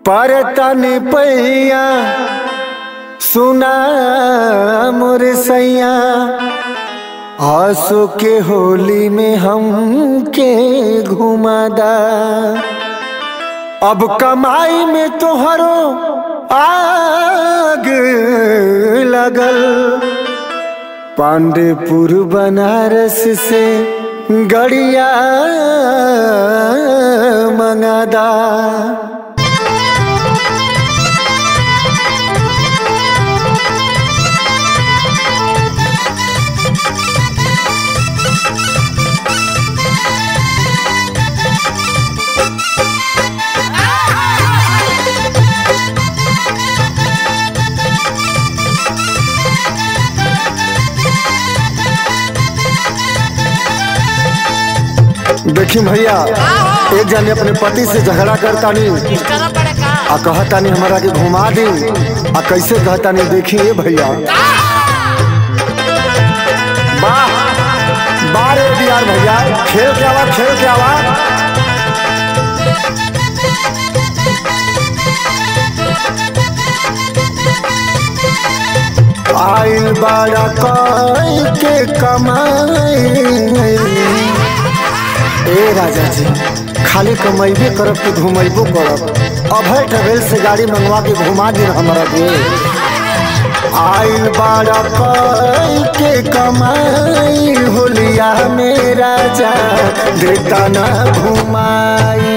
परतन पैया सुना मोर सैया आसो के होली में हम के घुमादा अब कमाई में तोहरो आग लगल पांडेपुर बनारस से गड़िया मंगादा देखी भैया एक जने अपने पति से झगड़ा करतानी करा पड़े का आ कहतानी हमारा के घुमा दी आ कैसे कहतानी देखिए भैया वाह बारे यार भैया खेल के आवा खेल के आवा आइल बाड़ा कई के कमाई ए राजा जी खाली कमैबे करब कि घुमैबो करब अभय ट्रेवल से गाड़ी मंगवा के घुमा दी हमारा के आइल बाड़ा कई के कमाई होलिया में राजा देता ना घुमाई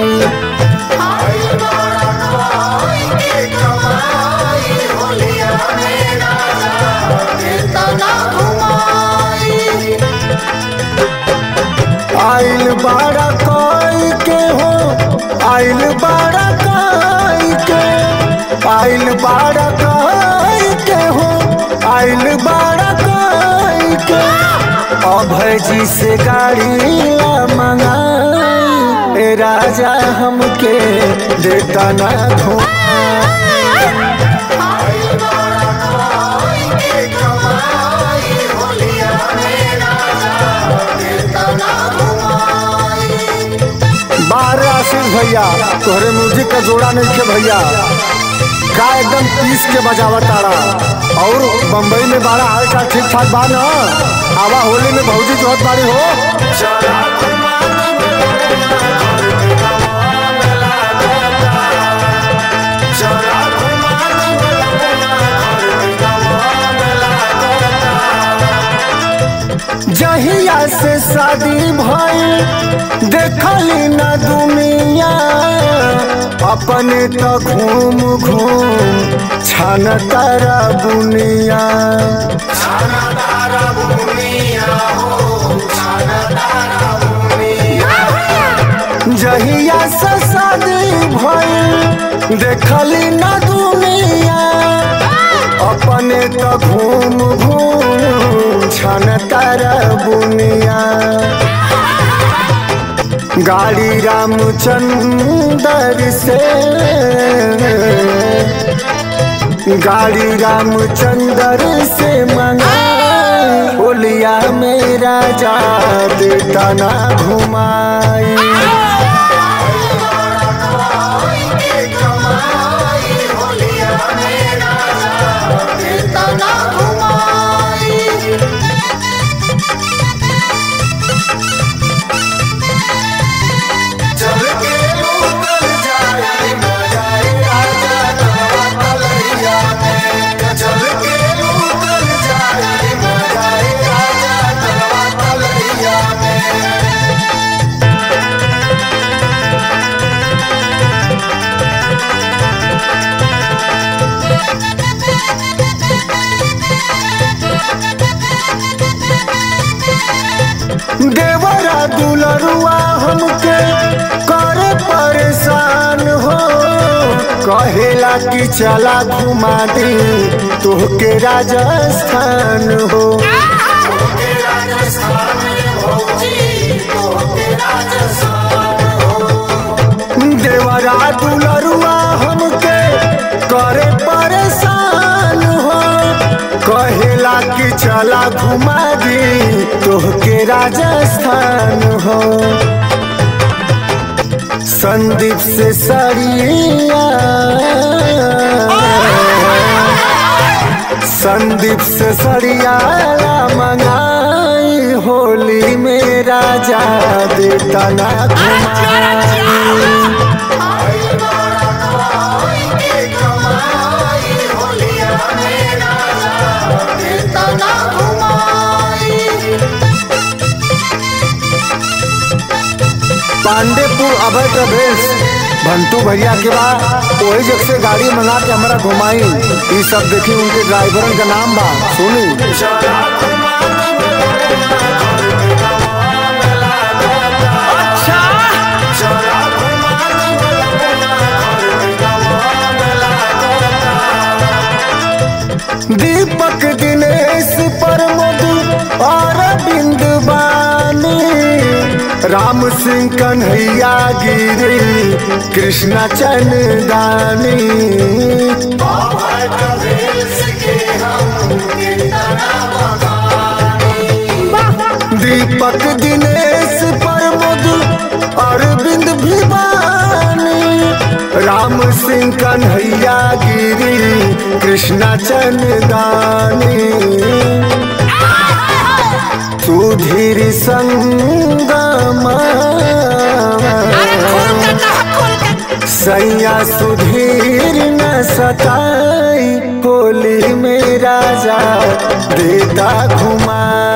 आइल बाड़ा कई के हो आइल बाड़ा कई के आइल बाड़ा कई के हो आइल बाड़ा कई के अभय जी से गाड़ी ला मंगाई ए राजा हमके देता ना घुमाई बारह आशीष भैया तोहरे म्यूजिक का जोड़ा नहीं के भैया का एकदम पीस के बजावा तारा और बम्बई में बारह हाल चाल ठीक ठाक बा न आवा होली में भौजी जोहत बाड़ी हो जहिया से शादी भइल देखली न दुनिया अपने तो घूम घूम छान तारा बुनिया जहिया से शादी भइल देखली न दुनिया अपने तो घूम घूम छन तारा बुनिया गाड़ी रामचंदर से गाड़ी रामचंदर से मंगा होलिया में राजा देता ना घुमाई देवरा दुलरुआ हमके करे परेशान हो कहेला कि चला घुमा दी तोहके राजस्थान हो देवरा दुलरुआ हमके करे परेशान हो कहेला कि चला घुमा दी तोहके राजस्थान हो संदीप से सड़िया संदीप से सड़िया मंगाई होली में राजा देता ना पांडेपुर अभय ट्रेवल्स भंटू भैया के बाद वही जग से गाड़ी मंगा के हमारा घुमाई ये सब देखी उनके ड्राइवरन का नाम बा सुनी दीपक दिनेश पर मधु और बिंदुबानी राम सिंह कन्हैया गिरी कृष्णा चंदानी दीपक दिनेश पर मधु अरविंद भिवानी राम सिंह कन्हैया गिरी कृष्णा चंदानी सुधीर संगमा सैया सुधीर न सताई होली में राजा देता घुमा